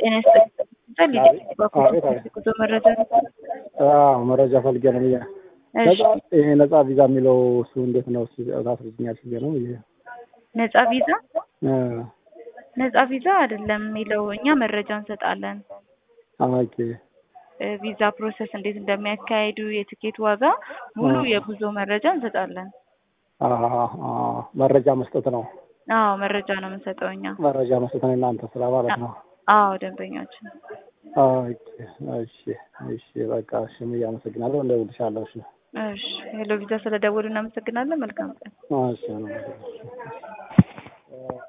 ጤና ይስጥልኝ። አቤት አቤት። ጉዞ መረጃ ነው። አዎ መረጃ ፈልጌ ነው ብዬ እሺ፣ ነጻ ይሄ ነጻ ቪዛ የሚለው እሱ እንዴት ነው? እሱ ታስረጅኛል ብዬ ነው ብዬ ነጻ ቪዛ እ ነጻ ቪዛ አይደለም የሚለው እኛ መረጃ እንሰጣለን። ኦኬ እ ቪዛ ፕሮሰስ እንዴት እንደሚያካሂዱ የትኬት ዋጋ ሙሉ የጉዞ መረጃ እንሰጣለን። አሀ፣ አሀ፣ መረጃ መስጠት ነው። አዎ መረጃ ነው የምንሰጠው እኛ። መረጃ መስጠት ነው የእናንተ ስራ ማለት ነው። አዎ ደንበኛችን። ኦኬ፣ እሺ፣ እሺ፣ በቃ እሺ፣ አመሰግናለሁ። እንደውልሻለሁ። እሺ፣ እሺ ሄሎ ቪዛ ስለደወሉ እናመሰግናለን። መልካም ቀን። እሺ፣